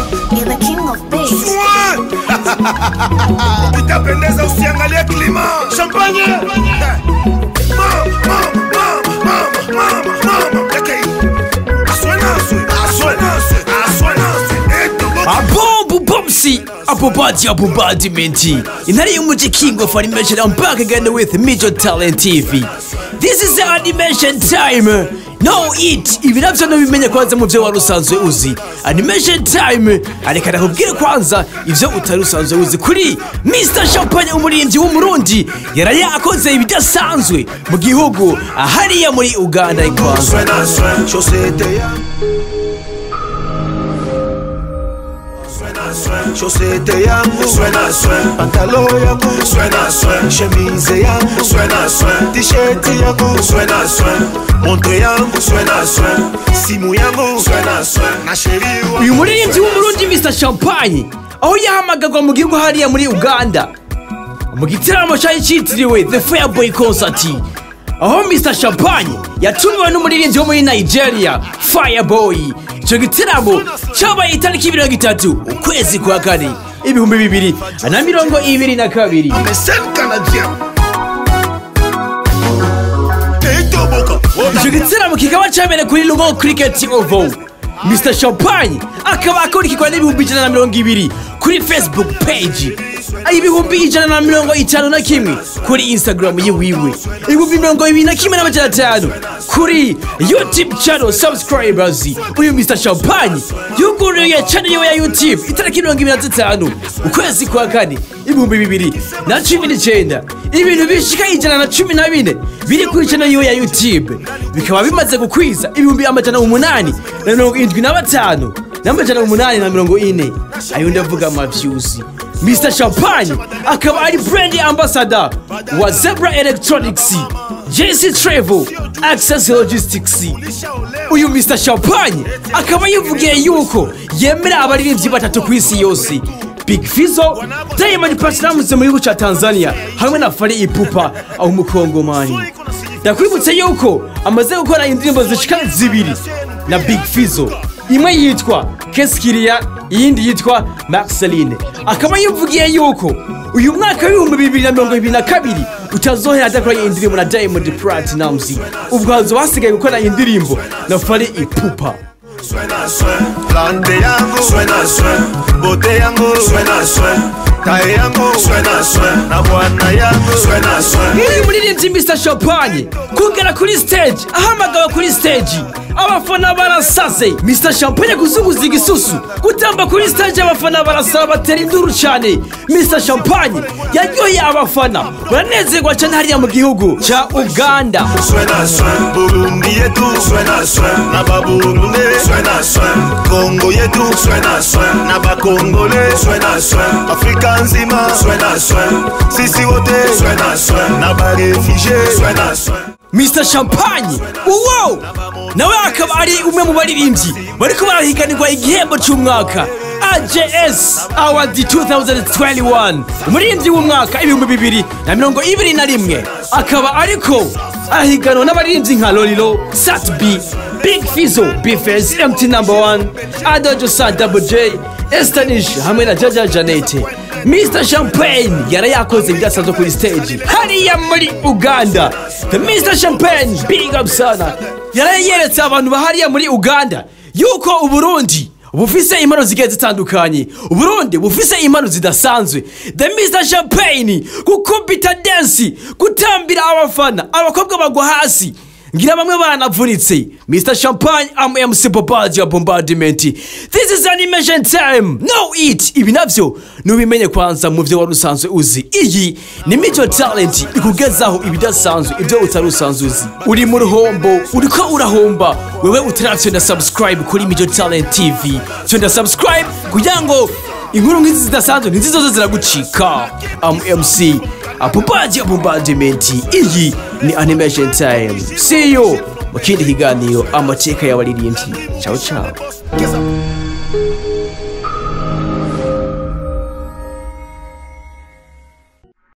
You're the king of bass. Ukitapendeza usiangalie klima. Champagne. Mama, mama, mama, mama, mama. Leke hii. Aswenaswe, aswenaswe, aswenaswe. Eto boki. abombu bomsi abobadi abobadimenti intare y'umuji king of animation i'm back again with major talent tv this is the animation time no it ibi navyo nubimenya kwanza mu vyo wari usanzwe uzi animation time areka nakubwire kwanza ivyo utari usanzwe uzi kuri mr champagne umuririmbyi w'umurundi yaraye akoze ibidasanzwe mu gihugu hariya muri uganda kwanza Aswenaswe, chaussette ya. Aswenaswe, chaussette yangu. Aswenaswe, pantalo yangu. Aswenaswe, chemise yangu. Aswenaswe, t-shirt yangu. Aswenaswe, montre yangu. Aswenaswe, simu yangu. Aswenaswe, na sheri wangu. uyu muririmbyi w'umurundi mr champagne aho yahamagarwa mu gihugu hariya muri uganda mu gitaramo cyari cyitiriwe the fireboy concert aho mr champagne yatumiwe n'umuririmbyi wo muri nigeria fireboy icyo gitaramo cyabaye itariki mirongo itatu ukwezi kwa kane ibihumbi bibiri na mirongo ibiri na kabiri Mais c'est le Canadien. Et Toboka. icyo gitaramo kikaba cyabereye kuri lungo cricket oval mr champagne akaba akurikirwa n'ibihumbi ijana na mirongo ibiri kuri facebook page ibihumbi ijana na mirongo itanu na kimwe kuri instagram yiwiwe ibihumbi mirongo ibiri na kimwe n'amajana atanu kuri youtube channel subscribers uyu mr champagne yuguruye channel yiwe ya youtube itariki mirongo ibiri na zitanu ukwezi kwa kane ibihumbi bibiri na cumi n'icyenda ibintu bishika ijana na cumi na bine biri kuri channel yiwe ya youtube bikaba bimaze gukwiza ibihumbi amajana umunani na mirongo irindwi na batanu n'amajana umunani na mirongo ine ayo ndavuga amavyuzi mr champagne akaba ari brand ambassador wa zebra electronics jc travel access logistics uyu mr champagne akaba yivugiye yuko yemera abaririmbyi batatu ku isi yose big fizo diamond platnumz mu gihugu cya tanzania hamwe na fari ipupa aho umukongomani ndakwibutse yuko amaze gukora indirimbo zishika zibiri na big fizo imwe yitwa keskiriya iyindi yitwa marceline akaba yivugiye yuko uyu mwaka w'ibihumbi bibiri na mirongo ibiri na kabiri utazohera adakoranye indirimbo na diamond platinumz ubwo hazoba hasigaye gukora indirimbo na fari ipupa Suena, suena, plante yangu Suena, suena, bote yangu Suena, suena, tae yangu Suena, suena, na bwana yangu Suena, suena uyu muririmbyi mr champagne kugera kuri stage ahamagawe kuri stage abafana barasaze mr champagne kuzunguza igisusu gutamba kuri stage abafana barasaba batera induru cyane mr champagne yaryoheye abafana baranezerwa cyane hariya mu gihugu cya uganda Suena, suena, Burundi yetu Suena, suena, na baburundi Suena, suena, Kongo yetu Suena, suena, na bakongole Suena, suena, Afrika nzima Suena, suena, sisi wote Suena, suena, na barefugee Suena, suena mr champagne uwo nawe akaba ari umwe mu baririmbyi bariko barahiganirwa igihembo cy'umwaka AJS Award 2021 umuririmbyi w'umwaka ibihumbi bibiri na mirongo ibiri na rimwe akaba ariko arahiganwa n'abaririmbyi nka Lolilo Satbi Big Fizzo Bifes MT number 1 Adojo San Double J Estanish hamwe na Jaja Janete Mr Champagne yari yakoze ibidasanzwe kuri stage hariya muri Uganda The Mr Champagne big up sana yari yeretse abantu bahariya muri Uganda yuko Uburundi bufise impano zigiye zitandukanye uburundi bufise impano zidasanzwe the mr champagne gukubita dansi gutambira abafana abakobwa bagwa hasi ngira bamwe banavunitse mr champagne am mc bobaji ya bombardment this is animation time no it ibi navyo nubimenye kwanza mu vyo wari usanzwe uzi iyi ni mico talent ikugezaho ibidasanzwe ibyo utari usanzwe uzi uri mu ruhombo uriko urahomba wewe utaravyonda subscribe kuri mico talent tv vyonda subscribe kugira ngo inkuru nk'izi zidasanzwe ntizizoze ziragucika am mc apobaji bombardment iyi ni animation time see you mu kindi kiganiro amateka y'abaririmbyi ciao ciao Kiss up.